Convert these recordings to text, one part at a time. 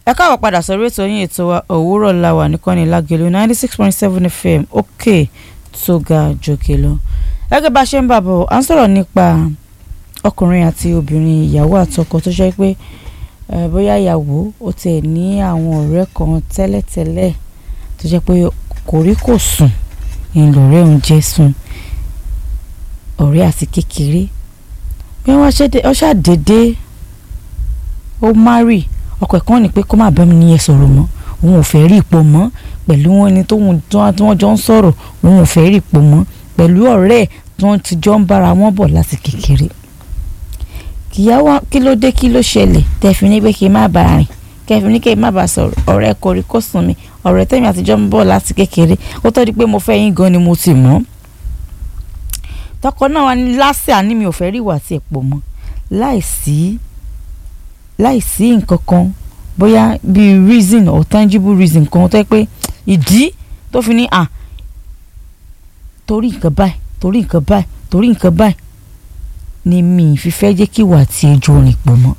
ẹ káàbọ̀ padà sórí ètò yín ètò wa òwúrọ̀ la wà nìkànnì lágẹ̀lú ninety six point seven fm òkè tó ga jòkè lọ. gẹ́gẹ́ bá a ṣe ń bá bọ̀ à ń sọ̀rọ̀ nípa ọkùnrin àti obìnrin ìyàwó àtọkọ tó jẹ́ pé bóyá ìyàwó ó tiẹ̀ ní àwọn ọ̀rẹ́ kan tẹ́lẹ̀tẹ́lẹ̀ tó jẹ́ pé kòríkòsùn ìlọ̀rẹ́ òun jẹ́ sùn ọ̀rẹ́ àti kékeré bí wọ́n ṣàdédé ó márì ọkọ ẹ̀ kan ní pé kó má bẹ́ẹ̀ mi níyẹn sọ̀rọ̀ mọ́ òun ò fẹ́ rí ipò mọ́ pẹ̀lú wọn ni tóun tí wọ́n jọ ń sọ̀rọ̀ òun ò fẹ́ rí ipò mọ́ pẹ̀lú ọ̀rẹ́ ẹ̀ tí wọ́n ti jọ ń bára wọn bọ̀ láti kékeré kìyàwó kí ló dé kí ló ṣẹlẹ̀ tẹ̀fí ní pé kí n má bàa rìn kẹfì ní kí n má bàa sọ̀rọ̀ ọ̀rẹ́ kọrí kó sùn mi ọ̀rẹ́ tẹ̀mí àtijọ́ ń bọ̀ láti kékeré ó tọ́ di pé mo fẹ́ yín gan ni mo ti mọ̀ tọkọ náà wà ní lásìá àní mi ò fẹ́ rí ìwà àti ẹ̀pọ̀ mọ́ láìsí láìsí nǹkan kan bóyá bíi reason or tangible reason kan tó yẹ pé ìdí tó fi ní à torí nǹkan báyìí torí nǹkan báyìí torí nǹkan báyìí ni mi fi fẹ́ jẹ́ kí ìwà àti ẹjọ́ rìn pọ̀ mọ́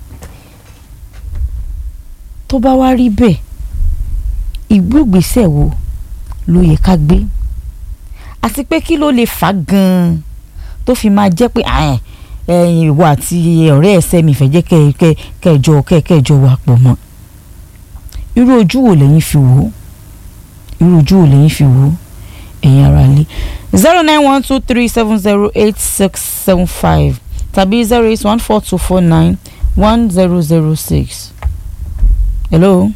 tó bá wá rí bẹ́ẹ̀ ìgbógbèsè wo ló yẹ ká gbé àti pé kí ló lè fà gan-an tó fi máa jẹ́ pé ẹ̀yin ìwọ àti ọ̀rẹ́ ẹ̀sẹ̀ mi fẹ́ jẹ́ kẹjọ kẹjọ wà pọ̀ mọ́ irú ojú wo lẹ́yìn fi wò ó irú ojú wo lẹ́yìn fi wò ó ẹ̀yin ara lé zero nine one two three seven zero eight six seven five tàbí zero eight one four two four nine one zero zero six. hello.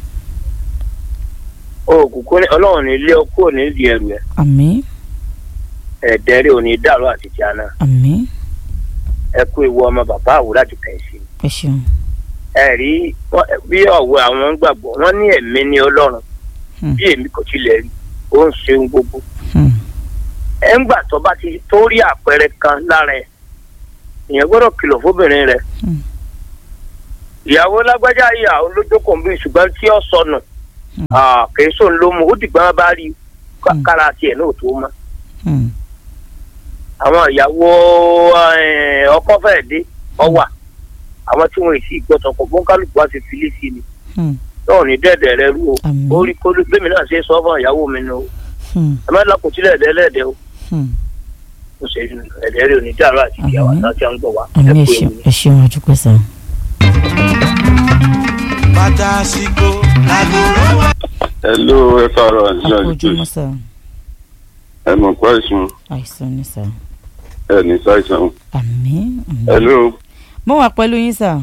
òkùnkùn ní ọlọ́run ní ilé ọkọ ní ìdí ẹrù ẹ̀ àmín ẹ̀ẹ́dẹ́rẹ́ òní dàrú àti tíáná àmín ẹ kú ewu ọmọ bàbá àwòrán àti kẹ̀sì. ẹ ṣeun. ẹ rí bí ọ̀wọ́ àwọn ń gbàgbọ́ wọ́n ní ẹ̀mí ní ọlọ́run bí èmi kò tilẹ̀ rí ó ń ṣeun gbogbo. ẹ ń gbà tó bá ti tó rí àpẹẹrẹ kan lára ẹ̀ èèyàn gbọ́dọ̀ kìlọ̀ fóbìnrin rẹ̀. ìyàwó lágbájá ìyàwó lójókòó bí ṣùgbọ́n tí ó sọnù kì í sóun ló mú ó dìgbà bá rí kára tiẹ̀ náà tó mọ́ àwọn ìyàwó ọkọ fẹẹ dé ọwà àwọn tí wọn èsì gbọtọ kọ fún kálukú wá ti filé sí ni náà ní dẹ́ẹ̀dẹ̀ rẹ rú o ó rí kólú gbẹmí náà ṣe sọ fún ìyàwó mi nù o ẹ má lọkùn sílẹ̀ ẹ̀dẹ́lẹ́dẹ́ o ó ṣe ẹ̀dẹ́ rẹ ò ní dàrú àti ìyàwó àti àwọn gbọ̀ wá àmì ẹ ṣeun àdúpẹ́ sàn. bàtà àsìkò àgùrọ̀ wà. hello ẹ káàárọ̀ àǹtí àkójúmọ́ sà ẹ mọ̀ pé àìsàn àìsàn ni sà ẹ ní ṣàìsàn. àmín àmín. hello mo wà pẹ̀lú yín sà.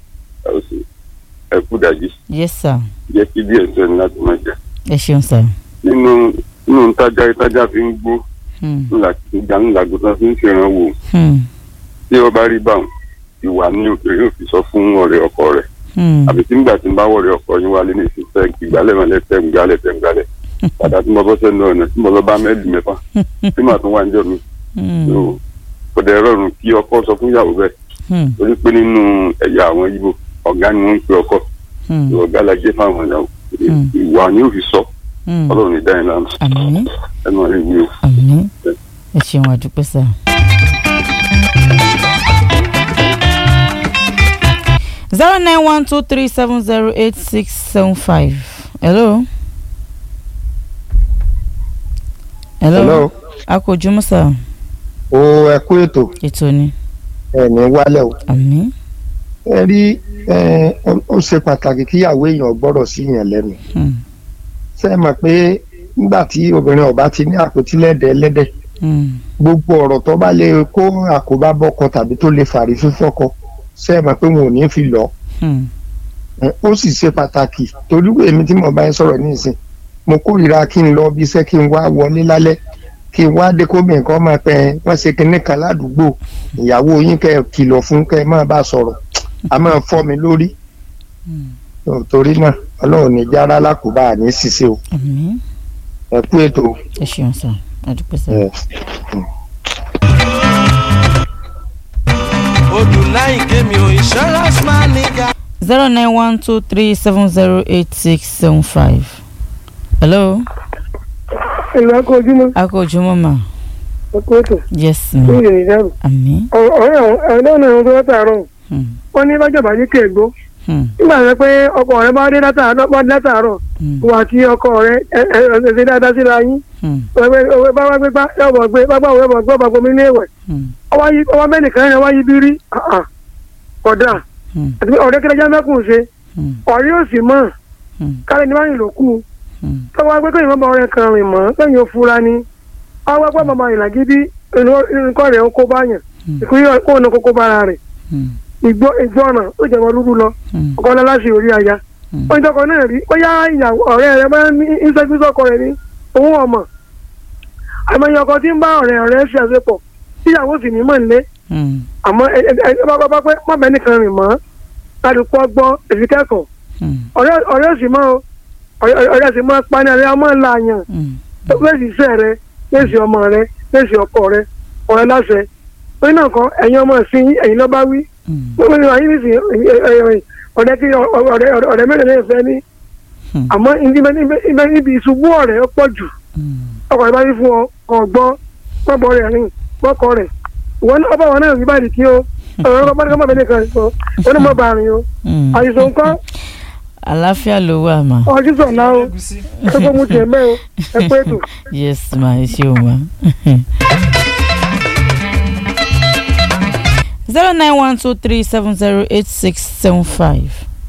ẹ kú dájí yes sà jẹ́ kí díẹ̀ sẹ́ni láti máa jẹ. ẹ ṣeun sà. nínú nínú tájà tájà fi ń gbó Hmm, ńlá ìjà ńlá gbọ́dọ̀ fi ń ṣèrànwọ́ wò hmm, tí ó bá rí báwọn ìwà ní òkèèrè yóò fi sọ fún ọ̀rẹ́ ọkọ rẹ̀ hmm, àbí tí nígbà tí ń bá wọ̀rẹ́ ọkọ yín wálé ní ìfẹ́ ìgbálẹ̀ mọ́lẹ̀ tẹ̀ ń gbálẹ̀ tẹ̀ ń gbálẹ̀ padà tí mo bọ́ sẹ́nu ọ̀nà tí mo lọ bá mẹ́lì mẹ́fà tí màá tún wá ń jọ mi hmm, so kò dẹ̀ rọrùn kí ọkọ sọ fún ìyàwó bẹ́ẹ̀ hmm, torí pé nínú ẹ̀yà àwọn Ìgbò ọ̀gá ni wọ́n ń pe ọkọ hmm, ọ̀gá la jẹ́ fáwọn ìyàwó Hmm. ìwà ni ó fi sọ hmm. ọlọ́run ní dáhìn lánàá àmín ẹnu rẹ̀ wí o. àmín ẹ ṣeun àdúpẹ́ sà. zero nine one two three seven zero eight six seven five hello. hello. hello akójúmọ́ sà o ẹ kú ètò ètò ni ẹ ní wálẹ̀ o àmín ẹ rí ẹ ó ṣe pàtàkì kíyàwó èèyàn gbọ́dọ̀ sí yẹn lẹ́nu Hmm, ṣe é mọ̀ pé nígbà tí obìnrin ọba ti ní àpótí lẹ́dẹ̀ ẹlẹ́dẹ̀ hmm, gbogbo ọ̀rọ̀ tó bá lè kó àkóbá bọ́kọ tàbí tó lè fàrí fífọ́kọ ṣe é mọ̀ pé wọn ò ní fi lọ hmm, ẹ, ó sì ṣe pàtàkì torí pé èmi tí mo bá ń sọ̀rọ̀ nísìn mo kórìíra kí n lọ bí iṣẹ́ kí n wá wọlé lálẹ́ kí n wá dé kómi nǹkan máa pẹ́ wọ́n ṣe kinní kan ládùúgbò ìyàwó yín kẹ́ ẹ kìlọ̀ fún kẹ́ ẹ máa bá sọ̀rọ̀ a máa fọ́ mi lórí hmm. torí náà ọlọ́run ní jára lákòbá àní ṣiṣẹ́ o àmín ẹ kú ètò ẹ ṣeun sà àdúpẹ́ sà. ẹ. odùláyìn kémi ò insurance manager. zero nine one two three seven zero eight six seven five. hello. ìlú akójúmọ́ akójúmọ́ ma. ẹ̀kọ́ ètò yes ní ma. ìrìn ìdáàbò àmín. ọ̀rẹ́ àwọn ẹ̀rọ náà tó wọ́n tààrọ̀ Hmm, wọ́n ní lọ́jọ́ bá ní kéègbó Hmm. nígbà tó pé ọkọ rẹ bá dé látàárọ̀ bá dé látàárọ̀ Hmm. wà àti ọkọ rẹ ẹ ẹ ẹ ṣe dáadáa síra yín Hmm. òwe bá wá gbé bá yóò bọ̀ gbé bá bá òwe bọ̀ gbé bá gbomi ní ìwẹ̀ Hmm. ọwọ́ yí ọwọ́ bẹ́ẹ̀ nìkan yẹn wá yí bí rí kódà Hmm. àti pé ọ̀rẹ́ kẹlẹ́jà mẹ́kùn ṣe Hmm. ọ̀rẹ́ yóò sì mọ̀ Hmm. kálẹ̀ ní báyìí ló kù Hmm. tọ́wọ́ pé kéèyàn bá ọ̀rẹ́ kan rìn mọ́ lẹ́yìn ó fura ni ọwọ́ pé bàbá ìlà gidi nǹkan rẹ̀ ó kó báyàn Hmm. ìkúyọ̀ kó ní kókó bára rẹ̀ Hmm. ìgbọ́ ìgbọ́nà ó jẹ́ wọn rúrú lọ Hmm. ọkọ ọlá láti orí aya Hmm. ó ń tọkọ náà rí bóyá ìyàwó ọ̀rẹ́ rẹ̀ bá ní ìṣẹ́gbẹ́sọ̀kọ rẹ̀ ní òun ọmọ àmọ́ ọkọ tí ń bá ọ̀rẹ́ ọ̀rẹ́ ṣe àṣepọ̀ tíyàwó sì ní mọ̀ nílé Hmm. àmọ́ ẹ ẹ ẹ bá bá pé má bẹ́ẹ̀ nìkan rìn mọ́ kálukú ọgbọ́n èsì kẹ́kọ̀ọ́ Hmm. ọ̀rẹ́ ọ̀rẹ́ sì mọ́ o ọ̀rẹ́ ọ̀rẹ́ sì mọ́ pani àrẹ ọmọ ńlá yàn Hmm. lẹ́sì iṣẹ́ rẹ lẹ́sì ọmọ rẹ lẹ́sì ọkọ rẹ ọ̀rẹ́ láṣẹ orí náà kan ẹ̀yin ọmọ sí ẹ̀yin lọ́ba wí Hmm. wọ́n ní wàá yín nísìnyí ọ̀rẹ́ kí ọ̀rẹ́ ọ̀rẹ́ mẹ́rin lè fẹ́ ní Hmm. àmọ́ ibẹ̀ níbi ìṣubú ọ̀rẹ́ ó pọ̀ jù Hmm. ọkọ̀ ìbá yín fún ọ ọ̀gbọ́n pọ́bọ rẹ̀ rìn pọ́kọ rẹ̀ ìwọ náà ọba wọn náà rí báyìí kí o ọ̀rọ̀ ọba ní kọ́mọ̀ bẹ́ẹ̀ nìkan sọ ó ní mọ̀ bá rìn o Hmm. àìsàn nǹkan àlàáfíà ló wà mà. ọjọ́ sọ̀nà o ẹ kó mu tiẹ̀ mẹ́ o ẹ pé ètò. yes ma ẹ ṣe o ma. zero nine one two three seven zero eight six seven five.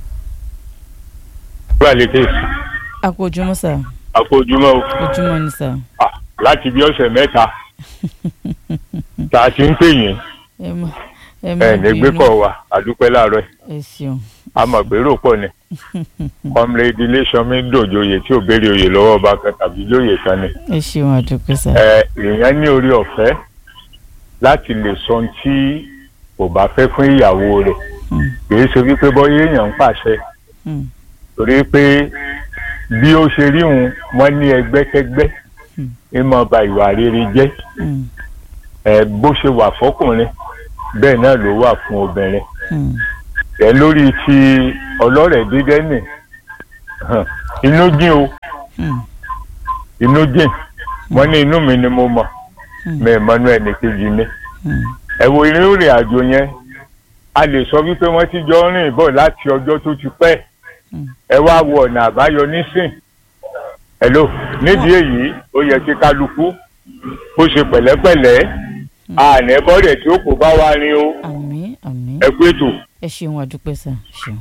Gbàlékè àpòjúmọ́ sà àfojúmọ́ o ojúmọ́ ni sà. Ah, láti bí ọ̀sẹ̀ mẹ́ta tá a ti ń pè yín ẹ má ẹ má ẹ̀ ní gbé kọ̀ wa àdúpẹ́ láàárọ̀ ẹ̀ ẹ ṣeun. a mọ̀ pé rò pọ̀ ni kọ́mílẹ́dì iléeṣọ́mí dòjòyè tí ò béèrè oyè lọ́wọ́ ọba kan tàbí lóye kan ni ẹ ṣeun àdúpẹ́ sà. ẹ èèyàn ní orí ọ̀fẹ́ láti lè sọ ohun tí kò bá fẹ́ fún ìyàwó rẹ̀ Hmm. kì í ṣe wípé bọ́yé èèyàn ń pàṣẹ Hmm. torí pé bí ó ṣe rí òun wọ́n ní ẹgbẹ́kẹ́gbẹ́ Hmm. ẹ máa ba ìwà rere jẹ́ Hmm. ẹ bó ṣe wà fọkùnrin bẹ́ẹ̀ náà ló wà fún obìnrin Hmm. ẹ lórí ti ọlọ́rẹ̀ dídẹ́ nì hàn, inú jìn o Hmm. inú jìn wọ́n ní inú mi ni mo mọ̀ Hmm. mi ì mọ́nú ẹnì kejì mi Hmm. ẹ wo irú ìrìn àjò yẹn a lè sọ wípé wọ́n ti jọ rìn bọ̀ láti ọjọ́ tó ti pẹ́ Hmm. ẹ wá wo ọ̀nà àbáyọ nísìn hello nídìí èyí ó yẹ kí kálukú kó ṣe pẹ̀lẹ́pẹ̀lẹ́ ànẹ́bọ̀dẹ̀ tí ó kò bá wa rin o àmín àmín ẹ kú ètò. ẹ ṣeun àdúpẹ́ sà ṣeun.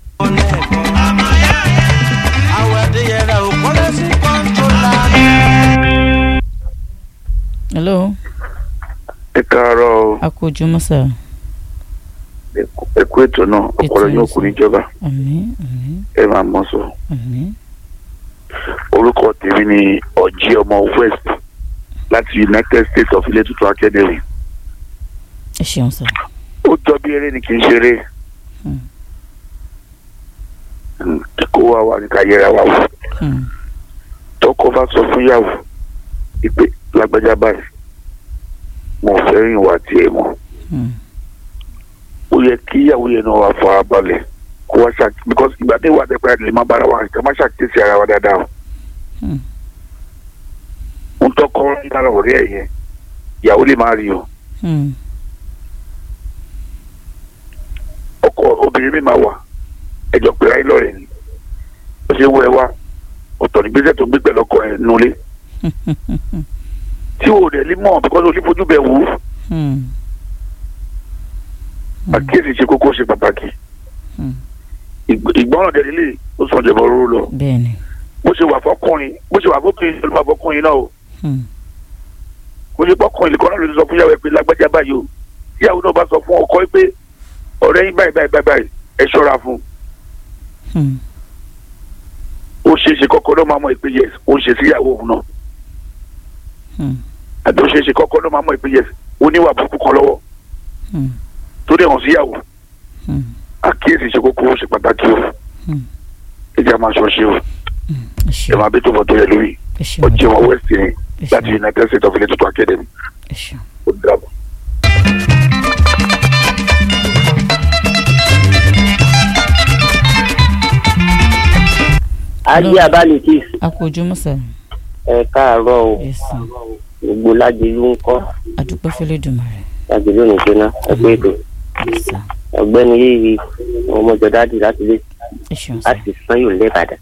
Àwọn adéyẹrẹ ò kọ́lé sí kọ́ńtólà. hello ẹ káàárọ̀ o àpòjúmọ́ sà. ẹ kú ètò náà ọpọlọ yóò kú níjọba àmín àmín ẹ máa mọ sọ àmín. orúkọ tèmi ni ọjí ọmọ west láti united states of ilé tuntun academy ẹ ṣeun sà. ó jọ bí eré ni kì í ṣeré Hmm. Hmm, kó wa wà ní ká yẹra wa wò Hmm. tọkọ bá sọ fún yàwó ìpè lágbájá báyìí mo fẹ́ rìn wá tiẹ̀ mọ́ Hmm. ó yẹ kí ìyàwó yẹn náà wà fara balẹ̀ kó wá ṣàk because ìgbà tí ìwà àtẹ̀pẹ́ àti lè má bára wa ká má ṣàkíyèsí ara wa dáadáa o. Hmm. ń tọkọ lára ọ̀rẹ́ ẹ̀ yẹn ìyàwó lè má rí o Hmm. ọkọ obìnrin mi máa wà ẹjọ́ pé ayé lọ́rẹ̀ ni ó ṣe wọ ẹ wá ọ̀tọ̀ ní gbèsè tó ń gbé pẹ̀lú ọkọ ẹ̀ nulẹ̀ tí o rẹ̀ lè mọ̀ because o lè fojú bẹ̀ wò ó Hmm. àkíyèsí ṣe kókó ṣe pàtàkì Hmm. Ìgb- ìgbọràn dẹ̀ lílé ó sọ jẹ̀bọ̀ rúru lọ bẹ́ẹ̀ni. bó ṣe wà fọkùnrin bó ṣe wà fọkùnrin ló máa fọkùnrin náà o Hmm. kò ní fọkùnrin nìkan náà ló ti sọ fún yàwó ẹ pé lágbájá báyìí o tíyàwó náà bá sọ fún ọkọ ẹ pé ọ̀rẹ́ yín báyìí báyìí báyìí báyìí ẹ ṣọ́ra fún un Hmm. ó ṣeé ṣe kọ́kọ́ ló máa mọ̀ pé yes ó ń ṣe síyàwó òun náà Hmm. àti ó ṣeé ṣe kọ́kọ́ ló máa mọ̀ pé yes ó níwà burúkú kan lọ́wọ́ Hmm. tó dẹ̀ hàn síyàwó Hmm. àkíyèsí ṣe kókó ó ṣe pàtàkì o Hmm. ìjà máa ṣọ ṣe o ẹ ẹ ṣeun máa bí tó bọ̀ tó yẹ lórí ẹ ṣeun ọjọ́ wọn west yẹn ẹ láti ṣeun united states of ilé tuntun academy ẹ ṣeun. ó dàbọ̀. ajé abánití àpòjúmọ́ sà. ẹ káàárọ̀ o yes sir. gbogbo lájẹlú ń kọ́ àdúpẹ́ fẹ́lẹ́ dùnmọ̀ rẹ̀. lájẹlú ní jóná ẹ pé ètò yes sir. ọ̀gbẹ́ni yìí ọmọjọ dáàdì láti lé ẹ ṣeun sá láti sàn yóò lé ìbàdàn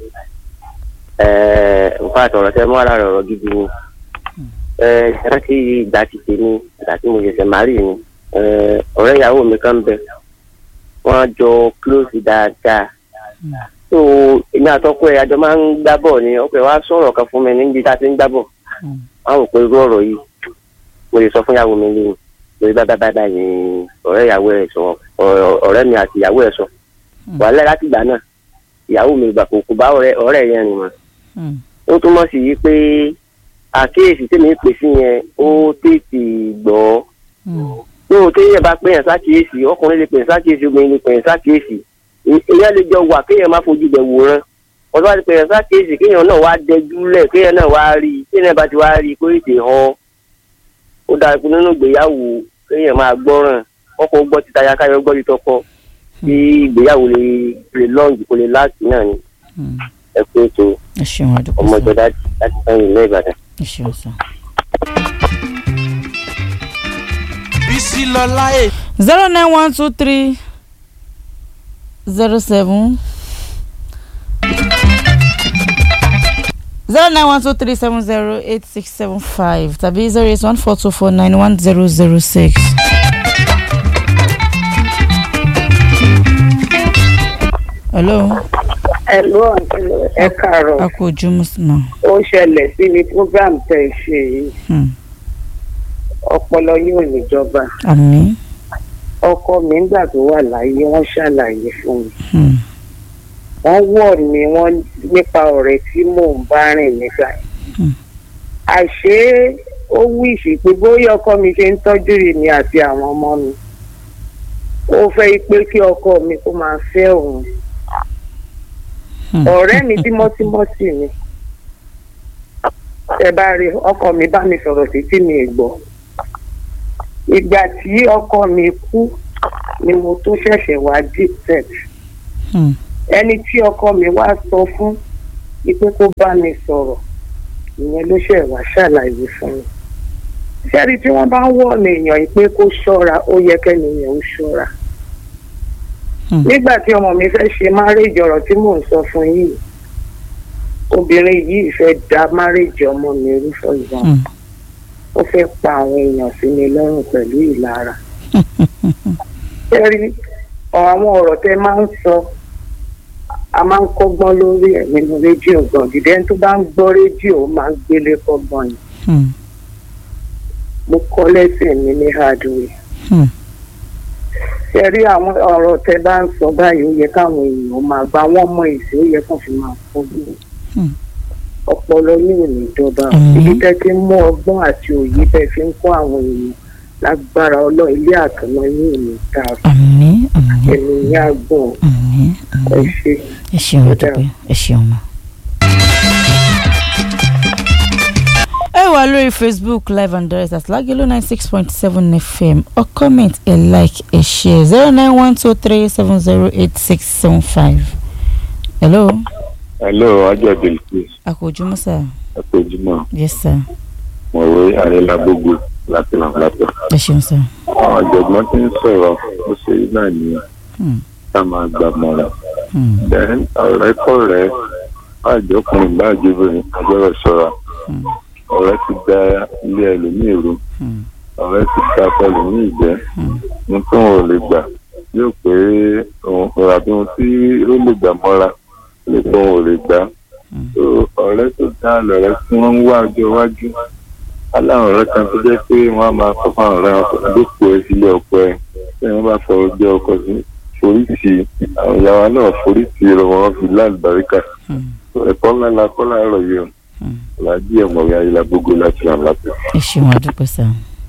nǹkan àtọ̀rọ̀ tẹ mọ́ ara rẹ̀ ọ̀rọ̀ gidi ni Eh, rántí ìgbà ti tèmi ìgbà tí mo ṣẹ̀ṣẹ̀ má rí ni Eh, ọ̀rẹ́ ìyàwó mi kan bẹ wọ́n jọ close dáadáa so èmi àtọ́kọ ẹ̀ àjọ máa ń gbá bọ̀ ni ọkọ̀ ẹ̀ wá sọ̀rọ̀ kan fún mi níbi tá a ti ń gbá bọ̀ wọ́n á rò pé irú ọ̀rọ̀ yìí mo lè sọ fún ìyàwó mi lẹ́yìn lórí bá bá bá bá ní ọ̀rẹ́ ìyàwó ẹ̀ sọ ọ̀rọ̀- ọ̀rẹ́ mi àti ìyàwó ẹ̀ sọ wàhálà láti ìgbà náà ìyàwó mi ìgbà kò kò bá ọ̀rẹ́ ọ̀rẹ́ yẹn rìn mọ́ ó túmọ̀ sí yí pé àkíyèsí tèmi pè sí yẹn ó tètè gbọ́ lóò téèyàn bá pèèyàn sákìyèsí ọkùnrin lè pèèyàn sákìyèsí obìnrin lè pèèyàn sákìyèsí èèyàn lè jọ wà kéèyàn má fojú bẹ̀ wòran wọ́n bá ti pèèyàn sákìyèsí kéèyàn náà wá dẹjúlẹ̀ kéèyàn náà wá rí i kéèyàn bá ti wá rí i kó ètè họ ó dáa pé nínú ìgbéyàwó kéèyàn máa gbọ́ràn ọkọ̀ gbọ́ ti taya káyọ̀ gbọ́ ti tọkọ kí ìgbéyàwó lè lè lọ́ọ̀gì kó lè láti náà ni ẹ pé ètò ẹ ṣeun àdúgbò ọmọ sá ìjọba láti sẹ́yìn ilé ìbàdàn. ẹ ṣeun sá. bísí lọ́lá èyí. zero nine one two three zero seven zero nine one two three seven zero eight six seven five tàbí zero eight one four two four nine one zero zero six. hello Ẹ̀lú ọ̀sẹ̀ ẹ káàárọ̀. a kú ojú mùsùlùmá. Ó ṣẹlẹ̀ sí ní program tẹ̀ ṣe yìí. Ọpọlọ yóò níjọba. àmì. Ọkọ mi nígbà tó wà láyé wọ́n ṣàlàyé fún mi. Wọ́n wọ̀ ní wọ́n nípa ọ̀rẹ́ tí mò ń bá rìn nígbà yẹn. Àṣé ó wíṣì pé bóyá ọkọ mi ṣe ń tọ́jú èmi àti àwọn ọmọ mi. Ó fẹ́ pé kí ọkọ mi kó máa fẹ́ òun ọ̀rẹ́ mi tímọ́tímọ́ sì ni ẹ bá rí ọkọ mi bá mi sọ̀rọ̀ títí mi ì gbọ́ ìgbà tí ọkọ mi kú ni mo tó ṣẹ̀ṣẹ̀ wá deep set ẹni tí ọkọ mi wá sọ fún ipe kó bá mi sọ̀rọ̀ ìyẹn ló ṣẹ̀ wá ṣàlàyé fún mi ṣẹ́rí tí wọ́n bá ń wọ̀ ní èèyàn yìí pé kó ṣọ́ra ó yẹ kẹ́niyàn ó ṣọ́ra nígbà tí ọmọ mi fẹ́ ṣe márèjì ọ̀rọ̀ tí mò ń sọ fún yìí obìnrin yìí fẹ́ da márèjì ọmọ mi rú for example ó fẹ́ pa àwọn èèyàn sí mi lọ́rùn pẹ̀lú ìlara ṣẹ́rí àwọn ọ̀rọ̀ tẹ máa ń sọ a máa ń kọ́gbọ́n lórí ẹ̀ nínú rédíò gan dídẹ́ tó bá ń gbọ́ rédíò ó máa ń gbélé kọ́gbọ́n yìí mo kọ́ lẹ́sìn mi ní hardware ṣe rí àwọn ọ̀rọ̀ tẹ bá ń sọ báyìí ó yẹ káwọn èèyàn máa gba wọ́n mọ èsì ó yẹ kàn fi máa fojú ọpọlọ yóò ní ìjọba ibi tẹ́ ti ń mú ọgbọ́n àti òye tẹ́ fi ń kọ́ àwọn èèyàn lágbára ọlọ́ ilé àtọ̀nà yóò ní ta ẹ̀mí yá gbọ̀n ẹ ṣe. ẹ ṣeun ọdọpẹ ẹ ṣeun ma. ẹ wà lórí facebook live and direct at lagelo ninety six point seven fm or comment ẹ like ẹ share zero nine one two three seven zero eight six seven five. hello. hello ajá bilkis àkójúmọ́ sà. àpèjúmọ́ yes sir. mọ̀wé àrẹ́lágbógbó láti làǹlàtọ̀. ẹ ṣeun sà. àwọn ọ̀jọ̀gbọ́n ti ń sọ̀rọ̀ ó ṣe náà nìyẹn ká máa gbà mọ́ra. then ọ̀rẹ́ kọ̀rẹ́ báàjọ́kùnrin báàjọ́bìnrin agbẹ́rẹ́ ṣọ́ra ọ̀rẹ́ ti da ilé ẹlòmíì rú ọ̀rẹ́ ti da ẹlòmíì jẹ́ ní tó wọn ò lè gbà yóò pé òun àbí ohun tí ó lè gbà mọ́ra lè tó wọn ò lè gbà ọ̀rẹ́ tó dá lọ̀rẹ́ tí wọ́n ń wá ọjọ́ iwájú aláwọn ọ̀rẹ́ kan tó jẹ́ pé wọ́n á máa sọ fún àwọn ọ̀rẹ́ wọn dókò ẹ sílé ọkọ ẹ tí wọ́n bá fọ ọjọ́ ọkọ sí foríṣi àwọn ìyàwó náà foríṣi rẹ wọn fi láàlùbáríkà ẹ̀kọ́ ńlá la kọ́ láàárọ̀ yìí o làdí ẹ̀mọ̀wé ayélujára gbogbo láti ràn lápẹ́. ẹ ṣeun àdúpẹ́ sà.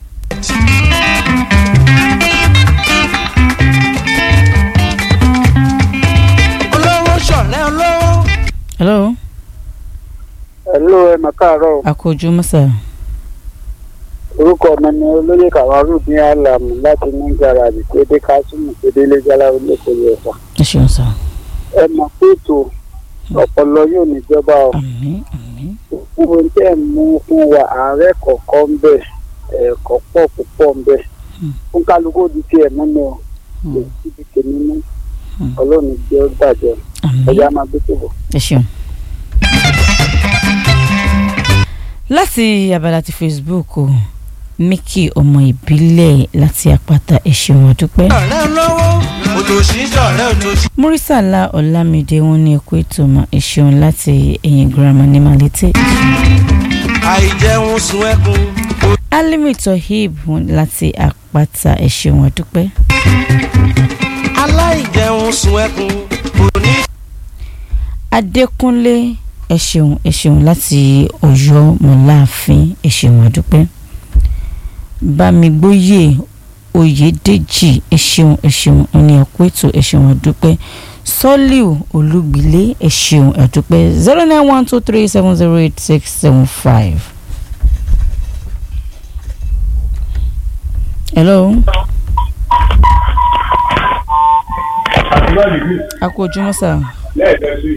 olówó ṣọ̀rẹ́ olówó. hello. hello ẹ mà káàárọ̀. àkójúmọ́ sà. orúkọ mi ni olóyè kàwárù ní àlàmù láti ní gàràjì pédé kásùmù pédé lẹ́jàlá olókòlù ẹ̀fà. ẹ ṣeun sà. ẹ mọ̀ pé ètò ọpọlọ yóò níjọba o. gbogbo tẹ́ ẹ̀ mú fún wa ààrẹ kọ̀ọ̀kan ń bẹ̀ ẹ̀kọ́ pọ̀ púpọ̀ ń bẹ̀. fún kálukú di tiẹ̀ mú ni o. lè síbi tèmi mú ọlọ́run jẹ́ ó bàjẹ́ ẹ̀yà máa gbé tó bọ̀. ẹ ṣeun. láti abala ti facebook o mickey ọmọ ìbílẹ̀ láti àpáta ẹ ṣeun ọdúpẹ́. ọ̀rẹ́ lọ́wọ́ òtòṣì ṣọ̀rẹ́ òtòṣì. murisala ọlámídé wọn ní ẹkú ètò ọmọ ẹ ṣeun láti ẹ̀yìn girama ní malete. àìjẹun sun ẹkún. alimi tohib wọn láti àpáta ẹ ṣeun ọdúpẹ́. aláìjẹun sun ẹkún kò ní. adékúnlé ẹ ṣeun ẹ ṣeun láti ọ̀yọ́ mọláàfin ẹ ṣeun ọdúpẹ́. bámigbóyè oyèdèjì ẹ ṣeun ẹ ṣeun ní ẹkú ètò ẹ ṣeun ọdúpẹ́ sọ́líù olúgbilé ẹ ṣeun ọdúpẹ́ zero nine one two three seven zero eight six seven five. hello. a kú ojúmọ́ sá. lẹ́ẹ̀kan sí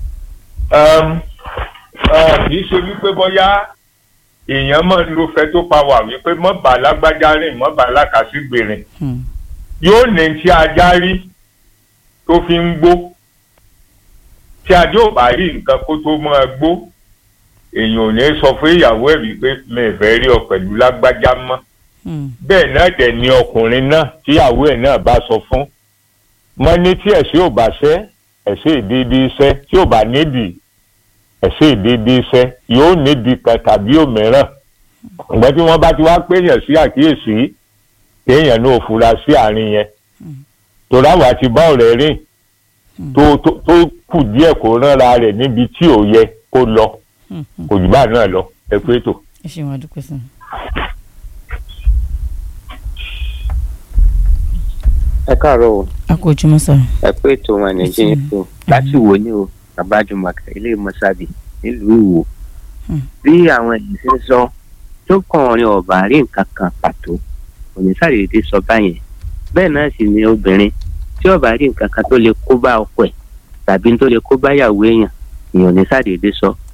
i kì í ṣe wípé bóyá èèyàn máa ń lo fẹ́ tó pa wà wípé mọ́ bá lágbájá rìn mọ́ bá lákàsígbè rìn yóò ní tí ajá rí tó fi ń gbó tí ajá ò bá rí nǹkan kó tó máa gbó èèyàn ò ní sọ fún ìyàwó ẹ̀ wípé mi ì fẹ́ rí ọ pẹ̀lú lágbájá mọ́ bẹ́ẹ̀ náà dẹ̀ ni ọkùnrin náà tíyàwó ẹ̀ náà bá sọ fún mọ́ ní tí ẹ̀sìn ò bá ṣẹ́ ẹ̀sìn ìdídí iṣẹ́ tí ò bá nídìí ẹ̀sìn ìdídí iṣẹ́ yóò nídìí kan tàbí òmíràn ǹgbẹ́ tí wọ́n bá ti wá péyàn sí àkíyèsí kéèyàn náà fura sí àárín yẹn tòráwà ti bá ọ̀rẹ́ rìn tó tó kù díẹ̀ kó ránra rẹ̀ níbi tí ò yẹ kó lọ kò jù bá náà lọ ẹ pé tó. ẹ ṣe wọn dúpẹ́ sàn. ẹ káàárọ̀ o a kò ojúmọ́ sá. ẹ pé ètò wọn nàìjíríà tó láti wò ní o babájúmọ̀kà ilé mọ́sábì nílùú ìwò bí àwọn èèyàn ṣe ń sọ tó kàn ọ̀rìn ọ̀bà rí nǹkan kan pàtó kò ní sàdédé sọ báyẹn bẹ́ẹ̀ náà sì ni obìnrin tí ọ̀bà rí nǹkan kan tó lè kó bá ọkọ ẹ̀ tàbí tó lè kó bá yàwó èèyàn èèyàn ní sàdédé sọ